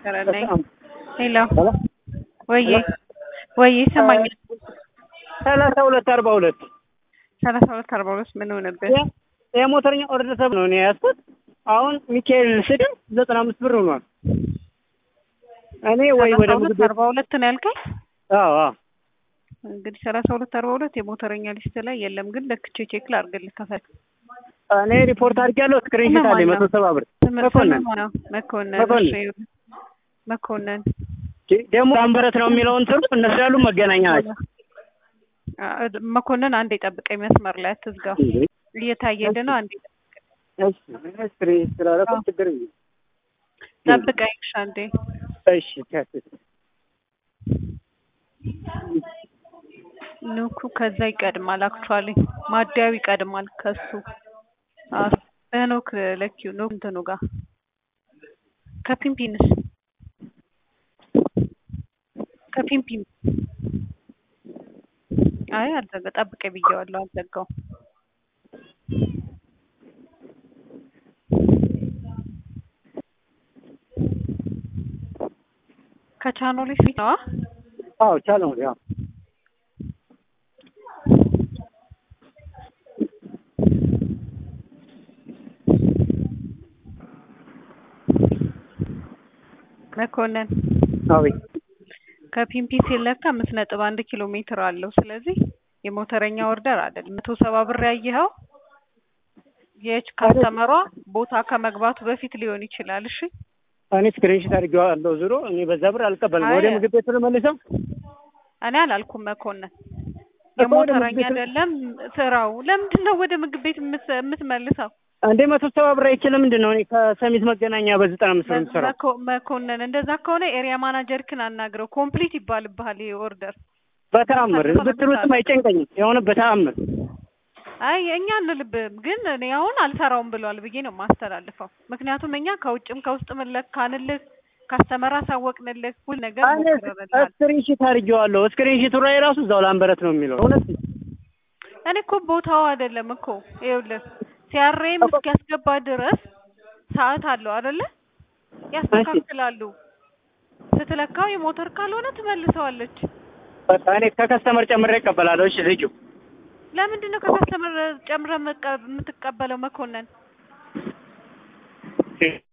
ነኝ። ሄሎ ወዬ ወዬ ይሰማኛል። ሰላሳ ሁለት አርባ ሁለት ሰላሳ ሁለት አርባ ሁለት ምን ሆነብህ? የሞተርኛ ኦርደር ሰብ ነው እኔ ያዝኩት። አሁን ሚካኤል ስድም ዘጠና አምስት ብር ሆኗል። እኔ ወይ ወደ ሰላሳ ምግብ ሁለት ቤት አርባ ሁለት ነው ያልከኝ? አዎ አዎ እንግዲህ ሰላሳ ሁለት አርባ ሁለት የሞተረኛ ሊስት ላይ የለም፣ ግን ለክቼ ቼክ ላድርግልህ ከፈለክ። እኔ ሪፖርት አድርጌያለሁ። ስክሪንሾት አለኝ መቶ ሰባ ብር መኮንን ነው መኮንን መኮንን። እሺ፣ መኮንን ደግሞ አንበረት ነው የሚለው እንትኑ እነሱ ያሉ መገናኛ ናቸው። አ- መኮንን አንዴ ጠብቀኝ፣ መስመር ላይ አትዝጋው። እየታየልህ ነው። አንዴ እሺ ስክሪን ስላደረኩ ችግር የለም። ጠብቀኝ። እሺ፣ አንዴ እሺ ከስ- ኑኩ ከዛ ይቀድማል። አክቹዋሊ ማደያው ይቀድማል ከሱ አዎ፣ በኖክ ለኪው ኖክ እንትኑ ጋር ከፒምፒንስ ከፒምፒን አይ አልዘጋ ጠብቀኝ ብዬዋለሁ። አልዘጋው ከቻኖሌ ፊት ነዋ። አዎ ቻለው ያው መኮንን አቤት ከፒምፒ ሲለካ አምስት ነጥብ አንድ ኪሎ ሜትር አለው። ስለዚህ የሞተረኛ ኦርደር አይደለም። መቶ ሰባ ብር ያየኸው የች ካስተመሯ ቦታ ከመግባቱ በፊት ሊሆን ይችላል። እሺ እኔ ስክሪንሾት አድርጌዋለሁ። ዞሮ እኔ በዛ ብር አልቀበልም። አይ- ወደ ምግብ ቤት መልሰው እኔ አላልኩም መኮንን እኮ ወደ የሞተረኛ ምግብ ቤት- አይደለም ስራው። ለምንድን ነው ወደ ምግብ ቤት የምት- የምትመልሰው? እንዴ መቶ ሰባ ብር አይችልም ምንድን ነው? እኔ ከሰሚት መገናኛ በዘጠና አምስት ነው የምሰራው። መኮ- መኮንን እንደዛ ከሆነ ኤሪያ ማናጀርክን አናግረው። ኮምፕሊት ይባልብሃል ይሄ ኦርደር። በተአምር ብትሉትም አይጨንቀኝም። የሆነ በተአምር አይ እኛ እንልብም ግን እኔ አሁን አልሰራውም ብለዋል ብዬ ነው የማስተላልፈው። ምክንያቱም እኛ ከውጭም ከውስጥም ለካንልህ ካስተመር አሳወቅንልህ ሁል ነገር እኔ ሞክረንልሃል። ስክሪንሾት አድርጌዋለሁ። ስክሪንሾቱ ላይ ራሱ እዛው ላንበረት ነው የሚለው እውነት እኔ እኮ ቦታው አይደለም እኮ ይኸውልህ ሲያሬም እስኪያስገባ ድረስ ሰዓት አለው አይደለ? ያስተካክላሉ። ስትለካው የሞተር ካልሆነ ትመልሰዋለች። በቃ እኔ ከከስተመር ጨምሬ እቀበላለሁ። እሺ ልጁ ለምንድን ነው ከከስተመር ጨምረህ መቀ- የምትቀበለው መኮንን?